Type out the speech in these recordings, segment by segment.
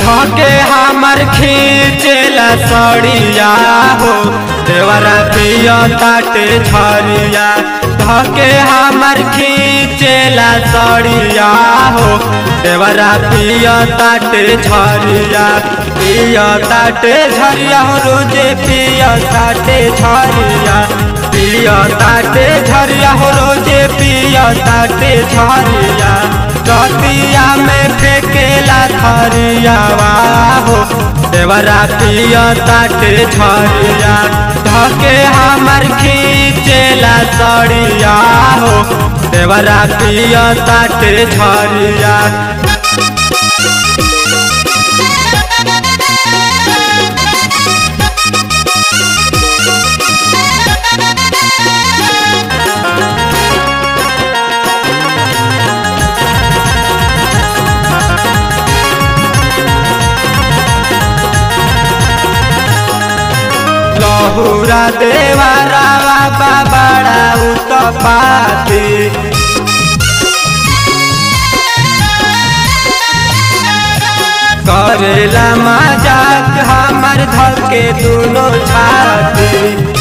धके हमर खींचेला सड़िया हो देवरा पिया ताटे झरिया धके हमर खींचेला सड़िया हो देवरा पिया ताटे झरिया पिया ताटे झरिया हो रोजे पिया ताटे झरिया पिया ताटे झरिया हो रोजे पिया ताटे झरिया रतिया में फेकेला थरिया हो देवरा पिया ताटे झरिया धके हमर खींचेला सड़िया हो देवरा पिया ताटे झरिया लहुरा देवारा बाबा बड़ा उतपाती करेला मजाक हमर धके दुनो छाती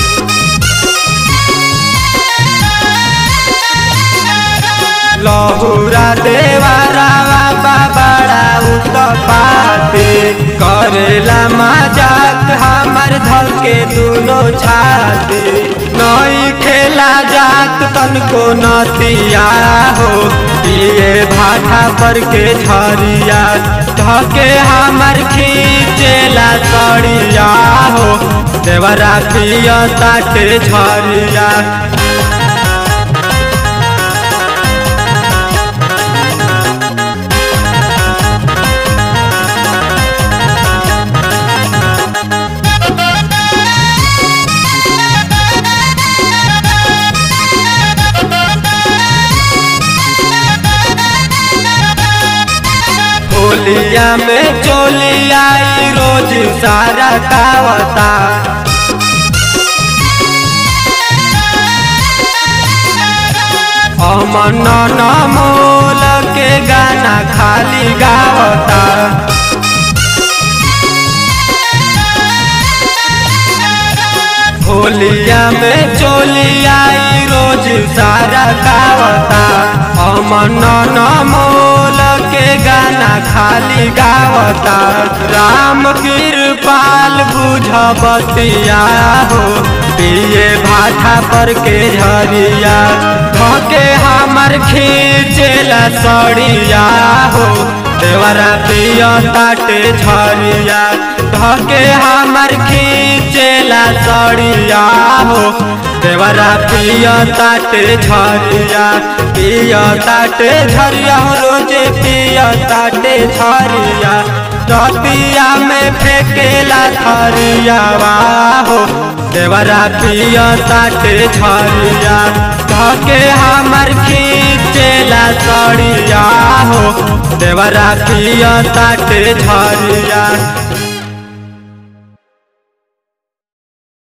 लहुरा देवारा बाबा बड़ा उतपाती करेला मजाक हमर धके दुनो छाती नई खेला जात तनको नतिया हो पिए भाठा पर के झरिया धके हमर खींचेला सड़िया हो देवरा पिया ताटे झरिया होलिया में चोलिया रोज सारा गावता अमन मोल के गाना खाली गावता होलिया में चोलिया रोज सारा गावता अमन मोल के गाना खाली गावता राम कृपाल बुझ बतिया हो पिए भाठा पर के झरिया धके हमर खींचेला सड़िया हो देवरा पिया ताटे झरिया धके हमर खींचेला सड़िया हो देवरा पिया ताटे झरिया पिया ताटे झरिया हो रोजे पिया ताटे झरिया रतिया में फेकेला थरिया हो देवरा पिया ताटे झरिया धके हमर खींचेला सड़िया हो देवरा पिया ताटे झरिया